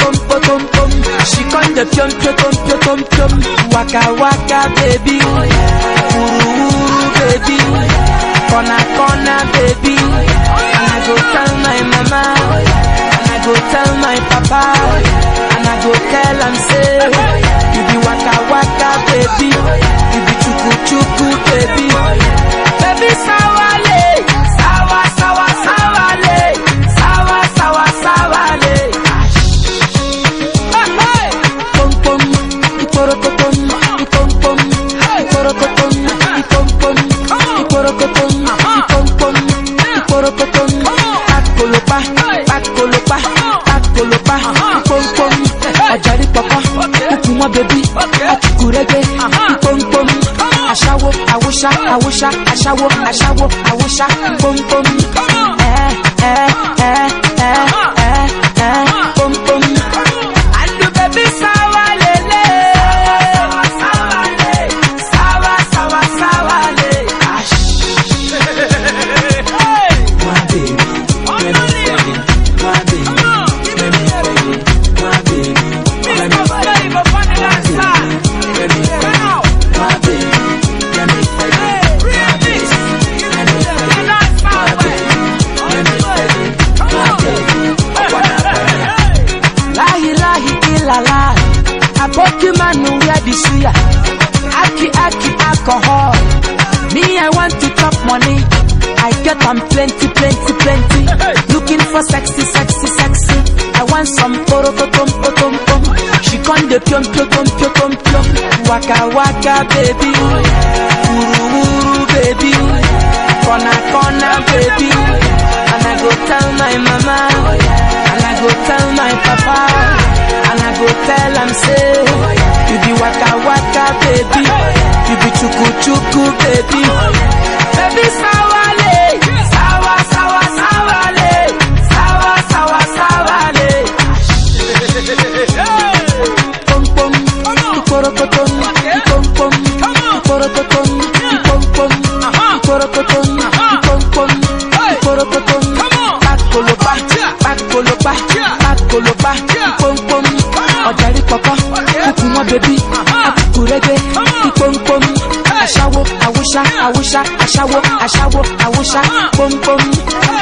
potom potom pom. She con the pium pium pium pium pium pium. Waka waka baby, uru uru baby, corner corner baby. And I go tell my mama, and I go tell my papa, and I go tell am say, you be waka waka baby, you be chuku chuku baby, baby sawale, sawa sawa sawale, sawa sawa sawale. Hey, hey. Pom pom, iporokotom, ipom pom, iporokotom, ipom pom, iporokotom, ipom pom, iporokotom. Pakolopa, pakolopa, pakolopa, ipom pom. Ọ̀jàrí pọ̀pọ̀, kúkú mọ́ bèbí, àtìkúrẹ́gbẹ́, ipom pom. Aṣáwo, àwòṣá, àwòṣá, aṣáwo, aṣáwo, àwòṣá, pom pom. Ẹ ẹ ẹ ẹ ẹ ẹ pom pom. Andu baby sawa lele Sawa le Sawa sawa sawa le Ash My baby Let me feel it My baby Let me feel it My baby Let me feel it My baby Let me feel it My baby Let me feel it My baby Let me feel it My baby Let me feel it My baby I wanna feel it Lahi lahi ilala Aboki manu where the suya Aki aki alcohol Me I want to chop money I get am plenty plenty plenty Looking for sexy sexy sexy I want some poro tom tom tom She con the pium pium pium pium pium pium Waka waka baby Uru uru baby Corner corner baby And I go tell my mama And I go tell my papa And I go tell am say You be waka waka baby You be chuku chuku baby Baby sawale Sawa sawa sawale Sawa sawa sawale Pom pom Ikorokotom Ipom pom Ikorokotom Ipom pom Ikorokotom Ipom pom Ikorokotom Pakolopa Pakolopa Pakolopa Ipom pom Ọ̀jàrí pọ̀pọ̀ Kúkú mọ́ bèbí Akúkúrẹ́gbẹ́ Ipom pom Aṣáwo Awúṣá Awúṣá Aṣáwo Aṣáwo Awúṣá Pom pom